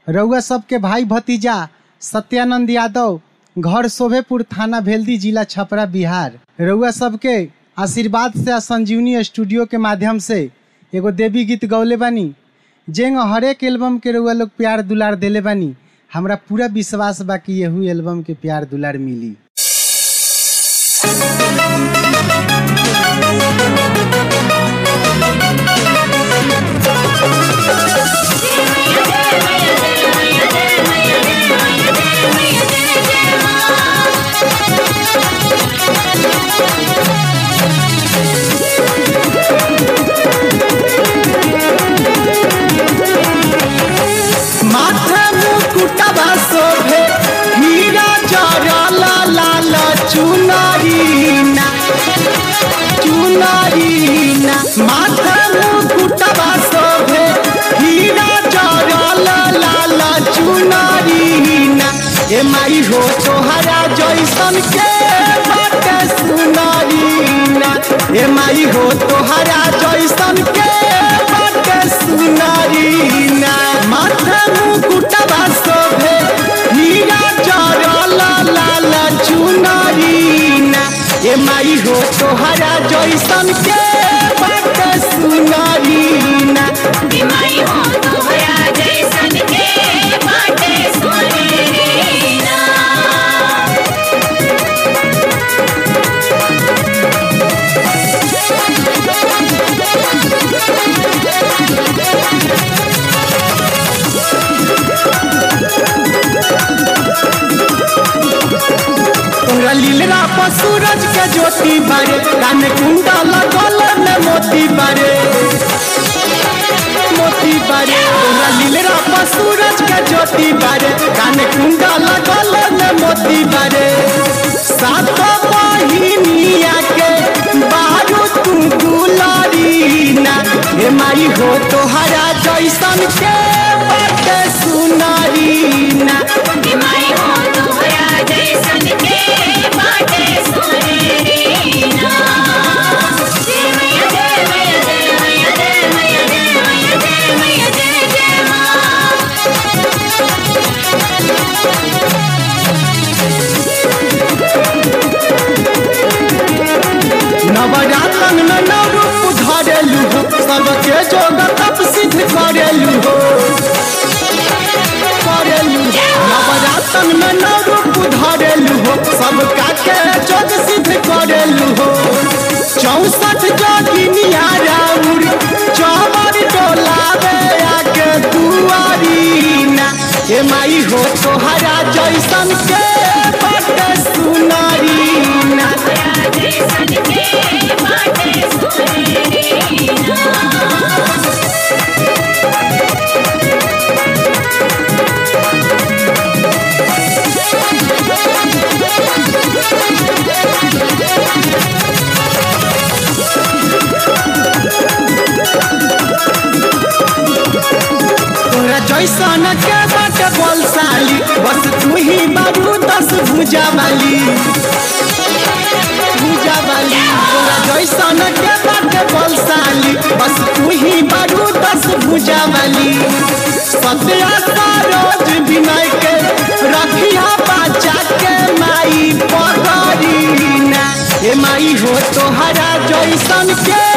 रउआ सबके भाई भतीजा सत्यानंद यादव घर शोभेपुर थाना भेल्दी जिला छपरा बिहार रउआ सबके आशीर्वाद से आ संजीवनी स्टूडियो के माध्यम से एगो देवी गीत गौले बानी जेंग हरेक एल्बम के रउआ लोग प्यार दुलार देले बानी हमरा पूरा विश्वास बा कि यहू एल्बम के प्यार दुलार मिली माथे मुकुटवा शोभे हीरा जरला लाल चुनरीना चुनरीना माथे मुकुटवा शोभे हीरा जरला लाल चुनरीना ए माई हो तोहरा जैसन के बाटे सुनरीना ए माई हो तोहरा जैसन के बाटे सुनरीना माथे मुकुटवा शोभे हीरा जरला लाल चुनरीना ए माई हो तोहरा जैसन के बाटे सुनरीना बीमारी हो तोहरा जैसन के बाटे सोनेरीना तोरा लीलरा पर सूरज के ज्योति बारे कान कुंडा लगल में मोती बारे मोती बारे तोरा लीलरा पर सूरज के ज्योति बारे कान कुंडा लगल में मोती बारे सात बहिनिया के बारू तू दुलारीना हे माई हो तोहरा जैसन के बाटे सुनारीना बीमारी हो तोहरा जैसन के बाटे सोनेरीना जय मैया जय मैया जय मैया जय मैया जय मैया जय मैया जय जय माँ नवरातन में नव रूप धरेलू हो सबके जोग तप सिद्ध करेलू हो करेलू नवरातन में नव रूप धरेलू हो सबका के जोग सिद्ध करेलू हो चौसठ जोगिनिया राउर चौवर डोलावे आके दुआरीना हे माई हो तोहरा जैसन के बटे सुनारीना तोहरा जैसन के बाटे सोनेरीना तोरा जैसन के बट बलशाली बस तू ही बारू दस भुजा वाली भुजा वाली तोरा जैसन के बट बलशाली बस तू ही बारू दस भुजा वाली सत्या सरोज विनय के रखिया बच्चा के माई पकड़ीना हे माई हो तोहरा जैसन के